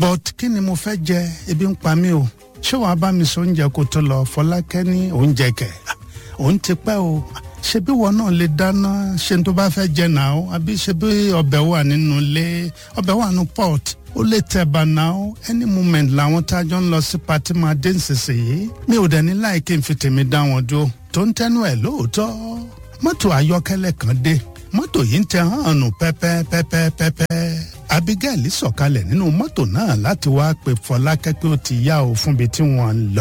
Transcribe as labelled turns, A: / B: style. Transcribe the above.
A: but kí ni mo fẹ́ jẹ ebi ń pa mí o ṣé wàá bá mi sọ oúnjẹ kó tó lọ fọlákẹ́ ní oúnjẹ kẹ̀ òun ti pẹ́ o ṣe bí wọn náà lè dáná ṣe tó bá fẹ́ jẹ náà o àbí ṣe bí ọbẹ̀ wà nínú ilé ọbẹ̀ wà nínú pot ó lè tẹ̀bà náà o any moment làwọn tá a jọ ń lọ sí pati máa dé nísinsìnyí mi ò dẹ̀ ní láì kí n fi tèmi dá wọn dúró tó ń tẹnu ẹ̀ lóòótọ́ mọ́tò ayọ́kẹ́lẹ́ kan dé mọ́tò yìí ń tẹ hàn nù pẹ́pẹ́pẹ́pẹ́pẹ́ abigail sọ̀kalẹ̀ nínú mọ́tò náà láti wáá pe fọlákẹ́ pé ó ti yá o fúnbi tí wọ́n ń lọ.